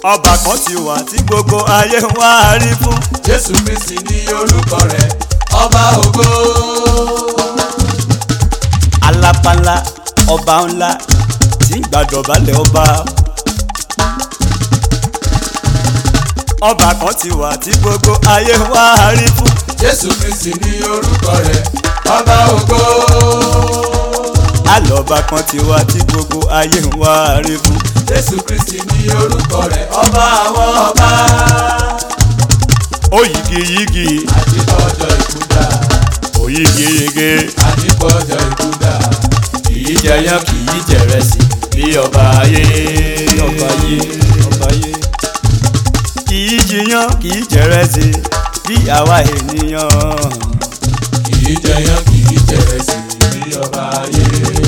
ọba kan ti wà tí gbogbo ayé ń wá rí fún. jésù kristi ní orúkọ rẹ̀ ọba ògo. alápálá ọba ńlá tí ń gbàdọ̀bálẹ̀ ọba. ọba kan ti wà tí gbogbo ayé ń wá rí fún. jésù kristi ní orúkọ rẹ̀ ọba ògo. alọ́ba kan ti wà tí gbogbo ayé ń wá rí fún. jésù kristi ní orúkọ rẹ̀ ọba àwọn ọba. ó yigiyigi àdìpọ̀jọ ìkúdà ó yigiyigi àdìpọ̀jọ ìkúdà kìí jẹyán kìí jẹrẹsì bí ọba ayé ọba ayé ọba ayé kìí jiyán kìí jẹrẹsì bí àwa ènìyàn kìí jẹyán kìí jẹrẹsì bí ọba ayé.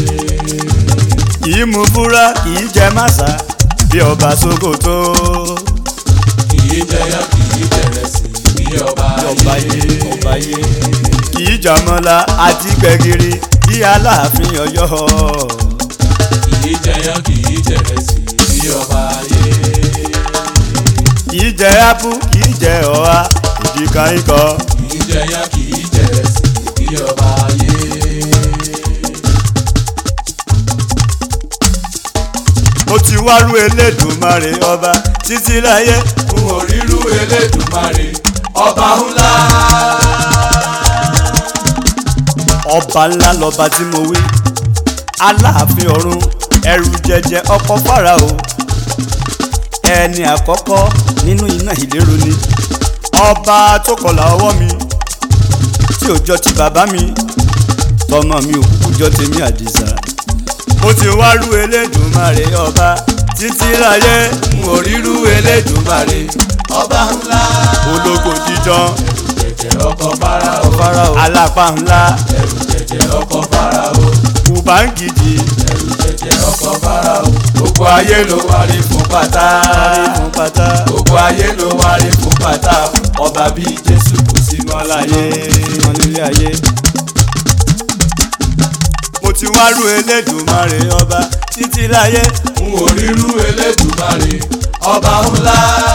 kìí mu búra kìí jẹ màsà bí ọba Sókótó kìí jẹyán kìí jẹrẹsì bí ọba ọba ayé ọba ayé kìí jàmọ́lá àti gbẹ̀gìrì bí Aláàfin Ọ̀yọ́ kìí jẹyán kìí jẹrẹsì bí ọba ayé. kìí jẹ ápù kìí jẹ ọ̀há ìdíkà ikọ̀. kìí jẹyán kìí jẹrẹsì bí ọba ayé. mo ti wárú Elédùmarè ọba títí láyé fún orírú elédùmarè ọba ńlá. ọba ńlá lọba tí mo wí aláàfin ọ̀run ẹrù jẹjẹ ọkọ fáráò ẹni àkọ́kọ́ nínú iná ìlérò ni ọba tó kọlà ọwọ́ mi tí ò jọ ti bàbá mi tọmọ mi ò kúkú jọ tèmi àdìsá mo ti wárú Elédùmarè ọba títí láyé fún orírú elédùmarè ọba ńlá. ológo jíjọ jẹjẹ ọkọ fáráò fáráò alápá ńlá ẹrù jẹjẹ ọkọ fáráò kùbáǹgìdì ẹrù jẹjẹ ọkọ fáráò gbogbo ayé ló wárí fún pátá fún pátá gbogbo ayé ló wárí fún pátá ọba bíi jésù kò sí mọ́ láyé. wọn nílé ayé. mo ti wá rú Elédùmarè ọba títí láyé fún orírú elédùmarè ọba ńlá.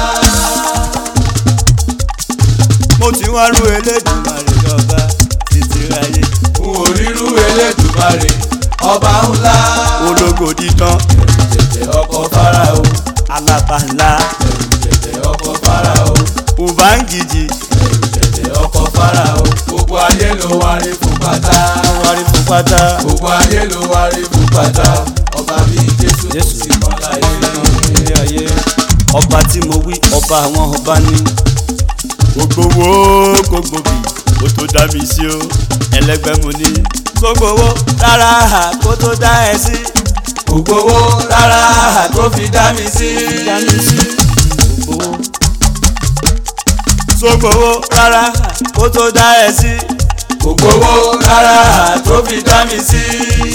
mo ti wá rú Elédùmarè ọba títí láyé. fún orírú elédùmarè ọba ńlá. ológo dídán ẹrù jẹjẹ ọkọ fáráò alápá ńlá ẹrù jẹjẹ ọkọ fáráò kùbáǹgìdì ẹrù jẹjẹ ọkọ fáráò gbogbo ayé ló wárí fún pátá. wárí fún pátá. gbogbo ayé ló wárí fún pátá ọba bíi jésù kò Jésù. sí mọ́ láyé. nílé ayé ọba tí mo wí ọba àwọn ọba ní. gbogbo wo gbogbo bì kó tó dá mi sí o ẹlẹgbẹ́ mo ní. gbogbo wo rárá kó tó dá ẹ sí. gbogbo owó rárá tó fi dá mi sí. dá mi sí. gbogbo wo. gbogbo wo rárá kó tó dá ẹ sí. gbogbo owó rárá tó fi dá mi sí.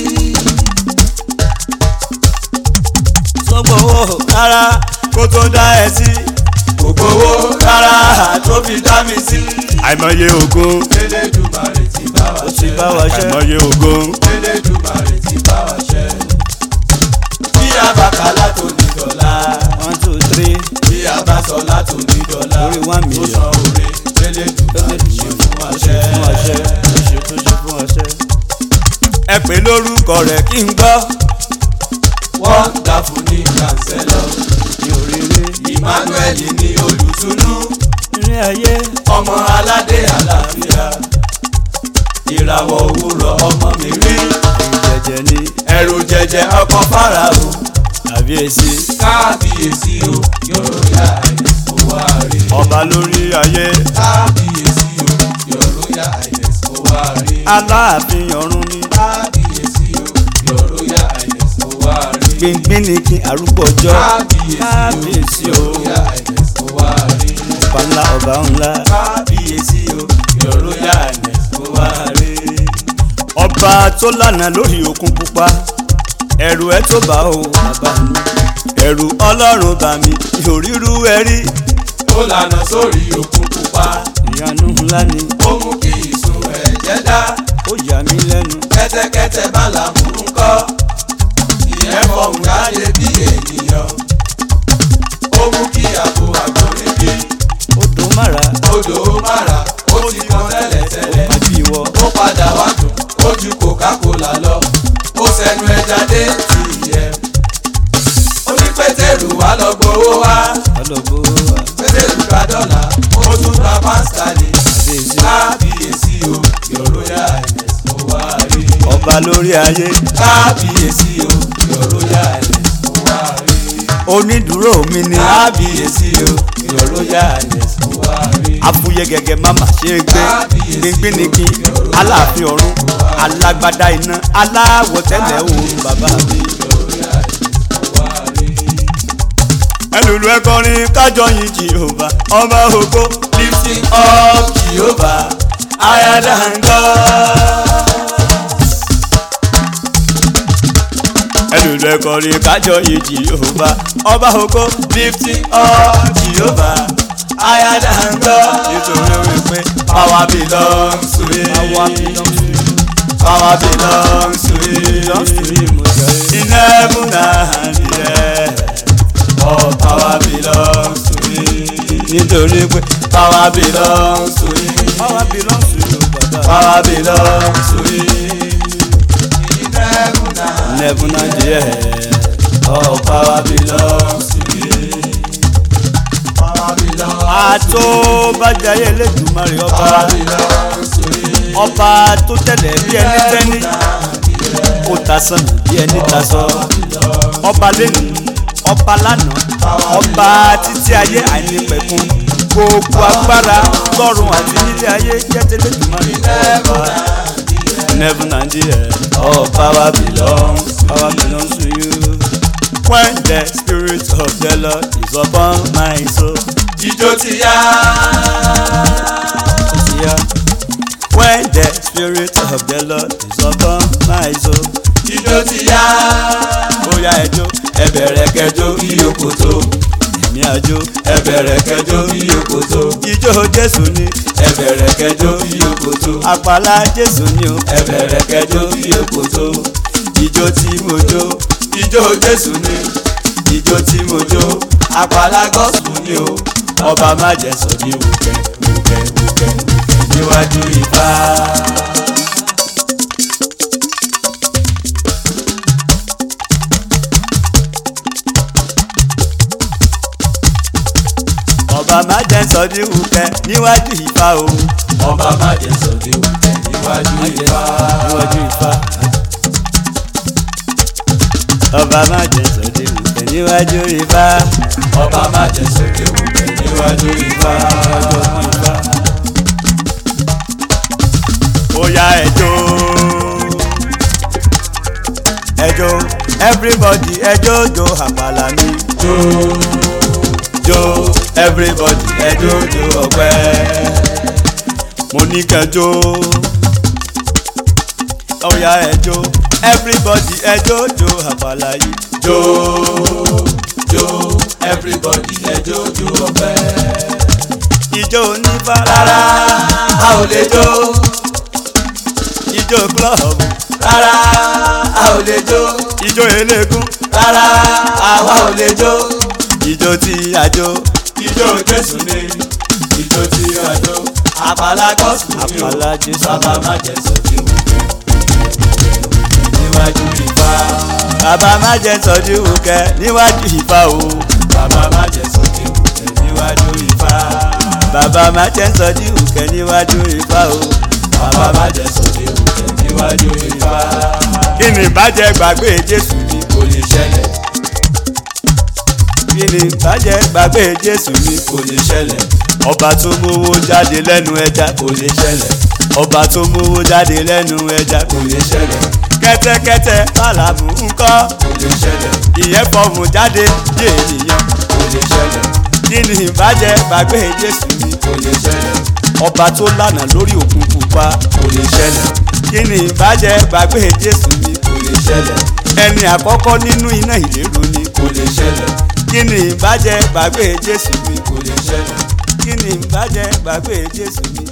gbogbo wo rárá kó tó dá ẹ sí. gbogbo owó rárá tó fi dá mi sí. àìmọye ogun Elédùmarè ti bá wa ó ti ṣe. bá wa ṣe. àìmọye ogun Elédùmarè ti bá wa ṣe. bí a bá kà látò ní dọ́là. one two three bí a bá sọ látò ní dọ́là. Lórí one tó million. san oore Elédùmarè ṣe fún wa ṣe. fún ọṣẹ tó ṣe tó ṣe fún ọṣẹ. ẹ pè lórúkọ rẹ̀ kí n gbọ́ wonderful ní kànsẹ́lọ̀. ní oríire Emmanuel ní olùtùnú. ní ayé ọmọ aládé àlàáfíà. ìràwọ̀ òwúrọ̀ ọmọ mi rí. jẹjẹ ní ẹrù jẹjẹ ọkọ fáráò. àbíyèsí kábíyèsí o yọ̀rọ̀yà àìlẹ̀ kó wá rí. ọba lórí ayé kábíyèsí o yọ̀rọ̀yà àìlẹ̀ kó wá rí. aláàfin ọ̀run ní kábíyèsí o yọ̀rọ̀yà àìlẹ̀ kó wá rí. gbìngbìn ní kí arúgbó ọjọ́ kábíyèsí kábíyèsí o o yọ̀rọ̀yà àìlẹ̀ kó wá rí. ọba ńlá ọba ńlá kábíyèsí o yọ̀rọ̀yà àìlẹ̀ kó wá rí. ọba tó lànà lórí òkun pupa ẹ̀rù ẹ̀ tó bá o bàbá mi ẹ̀rù ọlọ́run bà mí ìhòrírú ẹ rí ó lànà sórí òkun pupa ìyanu ńlá ni ó mú kí ìsun ẹ̀jẹ̀ dá ó yà mí lẹ́nu kẹ́tẹ́kẹ́tẹ́ bá làmú ń kọ́ ìyẹn fọ̀hún jáde bí ènìyàn ó mú kí ọba lórí ayé kábíyèsí o your royal highness mo wá rí. onídùúró mi ni kábíyèsí o your royal highness mo wá rí. àfúyẹ́ gẹ́gẹ́ mama ṣe é gbé gbíngbín ni kí aláàfin ọ̀run alágbádá iná aláwọ̀ tẹ́lẹ̀ òun bàbá mi. ẹlòlú ẹkọrin kájọ yìn jehova ọba ògo lifting up jehovah higher than God. ẹlòlú ẹkọrin kájọ yìn jehova ọba ògo lifting up jehovah higher than God. nítorí wípé power belongs to him. àwa belongs to you power belongs to belongs to him. you mo jẹ́ in heaven and in earth. all power belongs to him. nítorí pé power belongs to him. àwa belongs to you bàbá. power belongs to him. in heaven and never na jẹ́ all power belongs to him. power belongs. àtó bàjáyé lẹ́dùnmarè ọba power belongs to him. ọba tó tẹ̀lé bí ẹni tẹ́ni ó ta sàn bí ẹni ta sọ ọba lẹ́nu ọba lánàá ọba títí ayé àìnípẹ̀kun gbogbo agbára lọ́run àti nílé ayé jẹ́ tẹ́lẹ̀dùnmarè ọba never na jẹ́ all power belongs. power belongs to you when the spirit of the lord is upon my soul. jíjó ti yá. Yeah. When the spirit of the Lord is upon my soul. jíjó ti yá. Bóyá ẹjọ́ ẹ bẹ̀rẹ̀ kẹjọ kí yòókù tó. ẹ̀mí àjò. ẹ bẹ̀rẹ̀ kẹjọ kí yòókù tó. Ijó Jésù ni ẹ bẹ̀rẹ̀ kẹjọ kí yòókù tó. àpàlà Jésù ni o. ẹ bẹ̀rẹ̀ kẹjọ kí yòókù tó. Ijó tí mo jó. ijó jésù ni ijó tí mo jó. àpàlà gọ́sùn ni o. Ọba má jẹ́ sọ ní wùkẹ́ wùkẹ́ wùkẹ́ níwájú ìfà. Ọba má jẹ́ sọ ní wùkẹ́ níwájú ìfà o. ọba má jẹ́ sọ̀dẹ̀ òkè níwájú ìfà. Níwájú ìfà. Ọba má jẹ́ sọ ní wùkẹ́ níwájú ìfà. ọba má jẹ́ sọ̀dẹ̀ òkè níwájú ìfà. Bóyá ẹjọ́ ẹjọ́ everybody ẹjọ́ jo àpàlà mi. jó jó everybody ẹjọ́ jó ọpẹ́. mo ní kẹjọ ọ̀yà ẹjọ́ everybody ẹjọ́ jo àpàlà yìí. jó jó everybody ẹjọ́ jó ọpẹ́. ijó onífà rárá a ò lè jó ijó club rárá a ò lè jó ijó eléégún rárá àwa ò lè jó. ijó tí àjò ijó jésù ni ijó tí a jó. àpàlà gọ́sùn ni o àpàlà Jésù. bàbá má jẹ́ sọ́dí wùkẹ́ níwájú ìfà. bàbá má jẹ́ sọ́jú wùkẹ́ níwájú ìfà o. bàbá má jẹ́ sọ́dí wùkẹ́ níwájú ìfà. bàbá má jẹ́ sọ́jú wùkẹ́ níwájú ìfà o. bàbá má jẹ́ sọ́dí wùkẹ́ níwájú ìfà. kí ni ìbàjẹ́ gbàgbé Jésù ni kò lè ṣẹlẹ̀ kí ni ìbàjẹ́ gbàgbé Jésù ni kò lè ṣẹlẹ̀ ọba tó mówó jáde lẹ́nu ẹja kò lè ṣẹlẹ̀ ọba tó mówó jáde lẹ́nu ẹja kò lè ṣẹlẹ̀ kẹ́tẹ́kẹ́tẹ́ bàlámù ńkọ́ kò lè ṣẹlẹ̀ ìyẹn fọ̀hún jáde bí ènìyàn kò lè ṣẹlẹ̀ kí ni ìbàjẹ́ gbàgbé Jésù ni kò lè ṣẹlẹ̀ ọba tó lànà lórí òkun pupa kò lè ṣẹlẹ̀ kí ni ìbàjẹ́ gbàgbé Jésù ni kò lè ṣẹlẹ̀ ẹni àkọ́kọ́ nínú iná ìléru ni kò lè ṣẹlẹ̀ kí ni ìbàjẹ́ gbàgbé Jésù ni kò lè ṣẹlẹ̀ kí ni ìbàjẹ́ gbàgbé Jésù ni